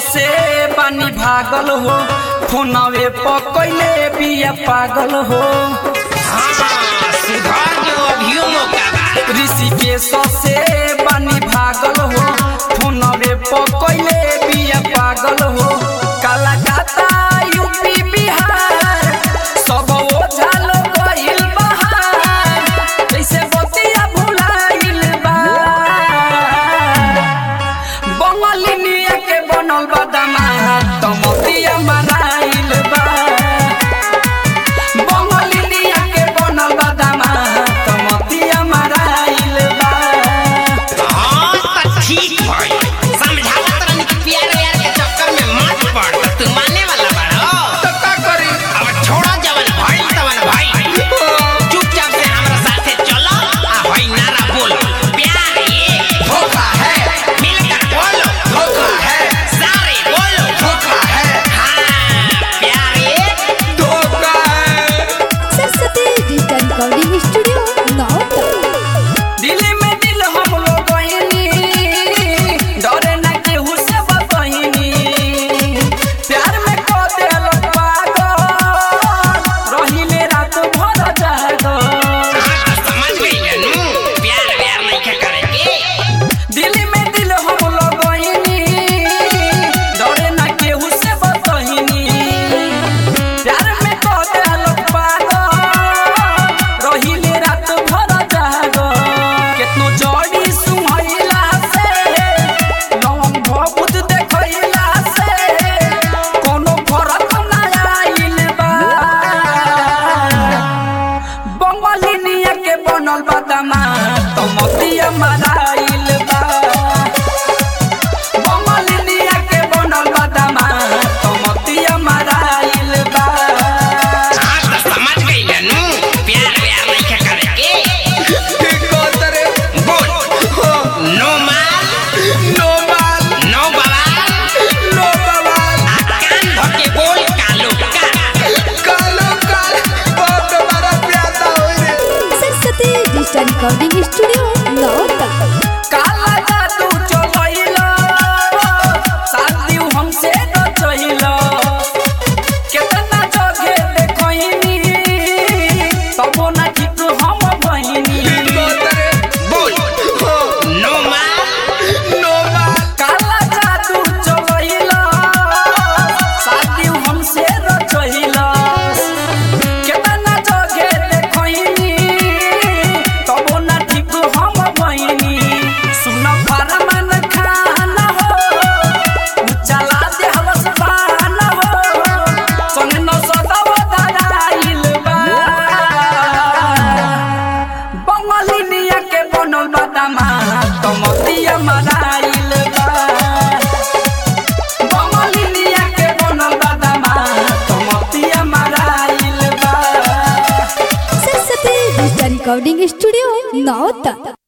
से बानी भागल हो फोनवे पकैले बिया पागल हो हाँ, सुधार जो अभियो मौका बा ऋषिकेश से बानी भागल हो फोनवे पकैले बिया पागल हो कलकत्ता यूपी बिहार सब ओझा लोग गइल बहार जैसे बतिया भुलाइल बा बंगलिनिया के बनल बा दामाद तमतिया मराइल बा बंगलिनिया के बनल बा दामाद तमतिया मराइल बा हाँ, त ठीक भइल। समझावत रहनी कि प्यार व्यार के चक्कर में मत पड़, त तू माने वाला बाड़ो। तो का करी अब छोड़ो जवन भइल तवन भइल। चुपचाप से हमरा साथे चलो, आ हई नारा बोलो। प्यार एक धोखा है। मिलकर बोलो। धोखा है। सारे बोलो। धोखा है। हाँ, प्यार एक धोखा है Saraswati digital recording studio Nauta दिल में दिल हम लोग बहिनी डरे ना केहू से बतहिनी प्यार में को देल पागल रहिले रात भर जागल हाँ, त समझ गइले नु। प्यार व्यार नइखे करेके। दिल में दिल हम लोग बहिनी डरे ना केहू से बतहिनी प्यार में को देल पागल रहिले रात भर जागल केतनो जड़ी सुहैला से लवंग भभूत देखैला से कोनो फरक ना आइल बा बंगलिनिया के बनल बा दामाद तमतिया मराइल बा बंगलिनिया के बनल बा दामाद तमतिया मराइल बा हाँ, त समझ गइले नु। प्यार व्यार नइखे करेके। बोल। नो माल, नो बवाल, आ कान भर के बोल कालो का। Saraswati digital recording studio Nauta काला जादू चलैला शादी हमसे न चहिला केतना जगह देखैनी तबो ना ठीक हम बहिनी बोल। नो माल, काला जादू चलैला शादी हमसे न चहिला केतना जगह देखैनी तबो ना ठीक हम बहिनी सुन फरमान खाना हो चला दे हवस पाना हो संग न सदाव धराइल बा बंगलिनिया के बनल बा दामाद तमतिया मराइल बा बंगलिनिया के बनल बा दामाद तमतिया मराइल बा सरस्वती डिजिटल रिकॉर्डिंग स्टूडियो नौता